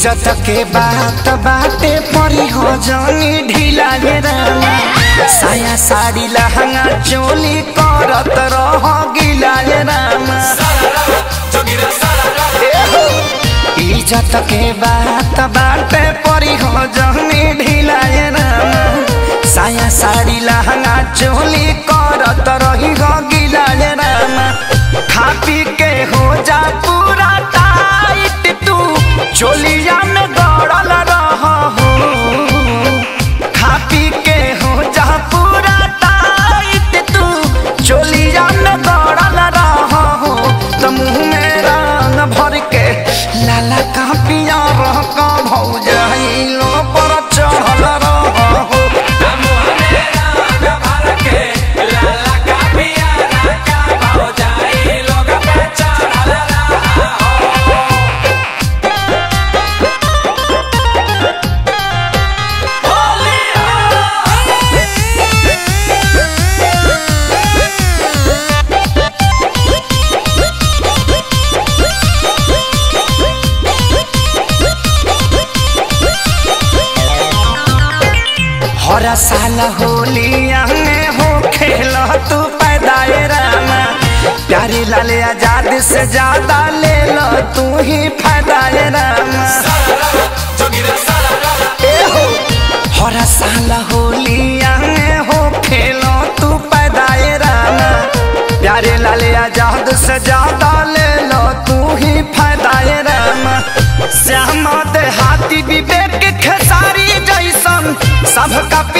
इज्जत के बात बाटे परी हो जानी ढीला ये रामा साया साड़ी लहंगा चोली करत रह गिला ये रामा इज्जत के बात बाटे परी हो जानी ढीला ये रामा साया साड़ी लहंगा चोली करत रही हो गिला ये रामा खा पी के हो जा पूरा टाइट तू चोलिया में गड़ल रह हो खा पी के हो जा पूरा टाइट तू चोलिया में गड़ल रह हो तो मुँह में रंग भर के लाला का पिया रह का भौजाइलो पर चढ़ल रह हो हरा साल होलिया में हो खेल तू पैदाए रामा प्यारी लाल आजाद से ज्यादा ले लो तू ही फायदाए रामा ए हो हरा साल होलिया में हो खेल तू पैदाए रामा प्यारे लाल आजाद से ज्यादा ले लो तू ही फायदाए रामा श्यामा देहाती विवेक खेसारी जैसन सबका